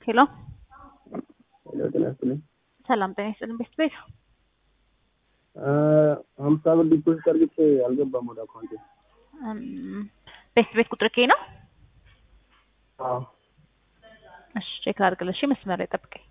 ሄሎ ሄሎ ጤና ይስጥልኝ። ሰላም ጤና ይስጥልኝ። ቤት ቤት ሀምሳ ብር ዲፖዚት አድርጌ አልገባም ወደ አካውንቴ። ቤት ቤት ቁጥር ኬ ነው? አዎ እሺ ቼክ አድርግልሽ። መስመር ላይ ጠብቀኝ።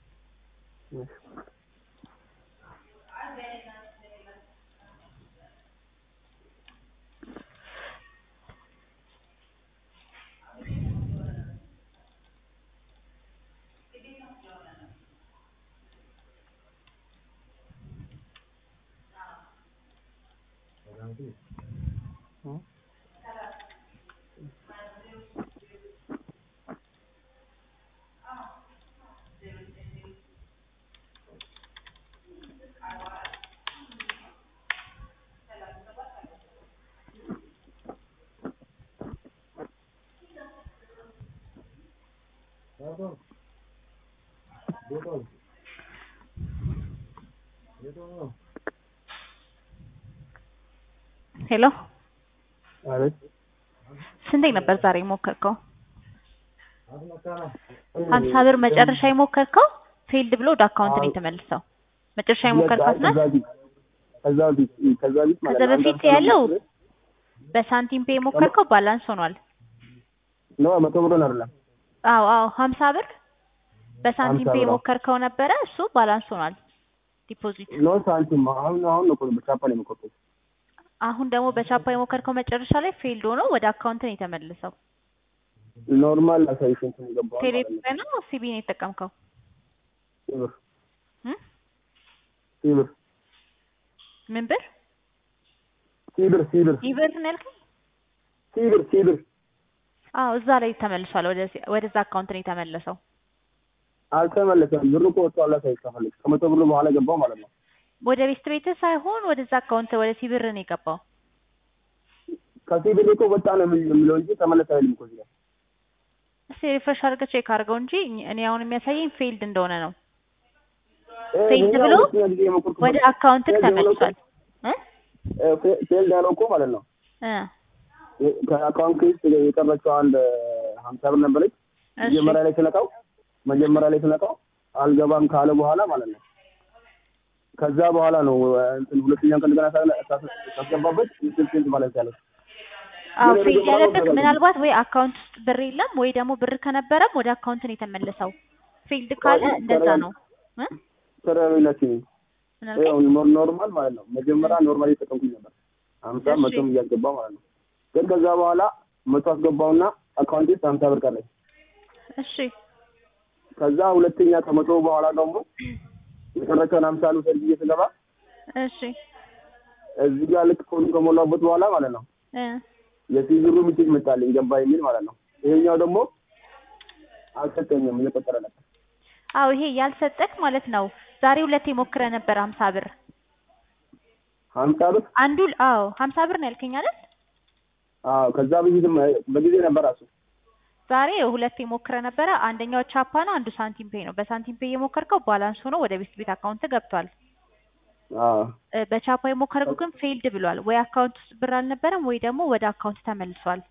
ሄሎ አቤት ስንቴ ነበር ዛሬ የሞከርከው? ሀምሳ ብር መጨረሻ የሞከርከው ፌልድ ብሎ ወደ አካውንት ነው የተመልሰው። መጨረሻ የሞከርካት ናት። ከዛ በፊት ከዛ በፊት ከዛ በፊት ማለት ከዛ ነው። አንድ በፊት አስር ያለው ብር በሳንቲም ፔ የሞከርከው ባላንስ ሆኗል። ነው መቶ ብሩን አይደለም አዎ አዎ ሀምሳ ብር በሳንቲም ሀምሳ ፔ ብር፣ አዎ። የሞከርከው ነበረ። እሱ ባላንስ ሆኗል ዲፖዚት። ነው ሳንቲም አሁን አሁን ነው እኮ በቻፓ ነው የምቆጥረው። አሁን ደግሞ በቻፓ የሞከርከው መጨረሻ ላይ ፌልድ ሆኖ ወደ አካውንት ነው የተመለሰው። ኖርማል አሳይሽ እንትን የገባው ማለት ነው። ቴሌብር ነው ሲቢ ነው የተጠቀምከው? ሲብር እም? ሲብር ምን ብር? ሲብር ሲብር ኢብር ነው ያልከኝ? ሲብር ሲብር አዎ እዛ ላይ ተመልሷል። ወደዚህ ወደዛ አካውንት ነው የተመለሰው። አልተመለሰም። ብሩ እኮ ወጥቷል። አሳይሽ ከፈለግሽ ከመቶ ብሩ በኋላ ገባው ማለት ነው። ወደ ቤስት ቤት ሳይሆን ወደዛ አካውንት ወደ ሲብር ነው የገባው። ከሲብር እኮ ወጣ ነው የሚለው እንጂ ተመለሰ አይልም እኮ እዚህ ጋር። እስኪ ሪፍሬሽ አድርገህ ቼክ አድርገው እንጂ እኔ አሁን የሚያሳየኝ ፌልድ እንደሆነ ነው። እ ፌልድ ይሄኛው ብሎ ሁለተኛ ጊዜ የሞከርኩት ወደ ነው። አካውንት ፌልድ ብሎ እኮ- ተመልሷል እ እ ፌ- ፌልድ ያለው እኮ ማለት ነው እ ከአካውንት ውስጥ የቀረችው አንድ ሀምሳ ብር ነበረች። እሺ መጀመሪያ ላይ ስነካው መጀመሪያ ላይ ስነካው አልገባም ካለ በኋላ ማለት ነው። ከዛ በኋላ ነው እ፣ እንትን ሁለተኛ ቀን እንደገና ሳ- ሳ- ሳስገባበት ስልክ ማለት ያለው አዎ ግን ፌልድ የመጀመሪያው ያለበት ነገር ምናልባት ወይ አካውንት ውስጥ ብር የለም ወይ ደግሞ ብር ከነበረም ወደ አካውንት ነው የተመለሰው። ፌልድ ካለ አዎ፣ እንደዛ ተረጋግ- ነው እ ተረሚናችን ምን አልከኝ? ኖርማል ማለት ነው። መጀመሪያ ኖርማል እየተጠቀምኩኝ ነበር ሀምሳ እሺ። መቶም እያስገባ ማለት ነው። ግን ከዛ በኋላ መቶ አስገባውና አካውንት ውስጥ ሀምሳ ብር ቀረኝ። እሺ ከዛ ሁለተኛ ከመቶ በኋላ ደግሞ የቀረችውን ሀምሳ ልውሰድ ብዬ ስገባ እሺ እዚህ ጋር ልክ ፎኑ ከሞላበት በኋላ ማለት ነው እ የሲዝሩ ሚሴጅ መጣልኝ ገባ የሚል ማለት ነው። ይሄኛው ደግሞ አልሰጠኝም እየቆጠረ ነበር። አዎ ይሄ ያልሰጠክ ማለት ነው። ዛሬ ሁለቴ ሞክረ ነበር ሀምሳ ብር ሀምሳ ብር አንዱ አዎ ሀምሳ ብር ነው ያልከኝ አይደል? አዎ ከዛ በፊትም በጊዜ ነበር እሱ ዛሬ ሁለቴ ሞክረ ነበረ። አንደኛው ቻፓ ነው፣ አንዱ ሳንቲም ፔይ ነው። በሳንቲም ፔይ የሞከርከው ባላንስ ሆኖ ወደ ቤት ቤት አካውንት ገብቷል። አዎ እ፣ በቻፓ የሞከርከው ግን ፌልድ ብሏል። ወይ አካውንት ውስጥ ብር አልነበረም ወይ ደግሞ ወደ አካውንት ተመልሷል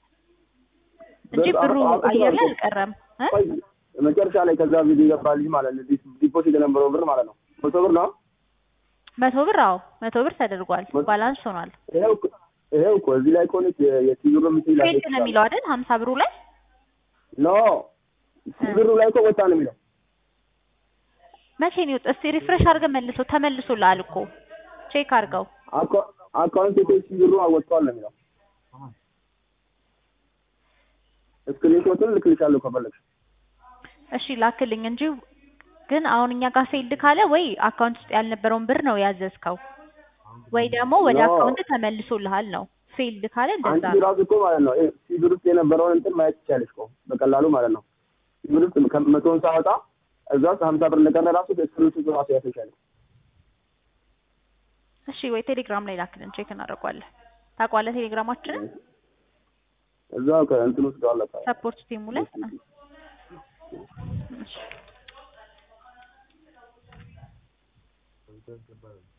እንጂ ብር- ብሩ አዎ፣ አየር ላይ አዎ። አልቀረም እ? ቆይ መጨረሻ ላይ ከዛ ቪዲዮ ይገባልኝ ማለት ነው። ዲስ- ዲፖዚት የነበረው ብር ማለት ነው መቶ ብር ነው። መቶ ብር አዎ መቶ ብር ተደርጓል። መቶ- ባላንስ ሆኗል። ይሄው እኮ- ይሄው እኮ እዚህ ላይ ከሆነች የሲዝሩ ሚሴጅ ላይ ፌልድ ነው የሚለው አይደል? ሀምሳ ብሩ ላይ ኖ ሲዝሩ ላይ እኮ ወጣ ነው የሚለው መቼ ነው የወጣው? እስቲ ሪፍሬሽ አድርገህ መልሶ ተመልሶልሃል እኮ ቼክ አድርገው። አካ- አካውንት የቶ ሲዝሩ ወጥቷል ነው የሚለው። ስክሪንሾቱን ልክልሻለሁ ከፈለግሽ። እሺ ላክልኝ እንጂ ግን አሁን እኛ ጋር ፌልድ ካለ ወይ አካውንት ውስጥ ያልነበረውን ብር ነው ያዘዝከው ወይ ደግሞ ወደ ኖ። አካውንት ተመልሶልሃል ነው። ፌልድ ካለ እንደዛ አንቺ ነው። ራሱ እኮ ማለት ነው ሲዝር ውስጥ የነበረውን እንትን ማየት ትችያለሽ እኮ በቀላሉ ማለት ነው። ሲዝር ውስጥ ከመቶውን ሳወጣ እዛ ውስጥ ሀምሳ ብር እንደቀረ ራሱ ስክሪንሾቱ ራሱ ያሳይሻል። እሺ ወይ ቴሌግራም ላይ ላክልን ቼክ እናደርገዋለን። ታውቀዋለህ ቴሌግራማችንን እዛው ከእንትን ውስጥ አለ ሰፖርት ቲሙ ላይ እሺ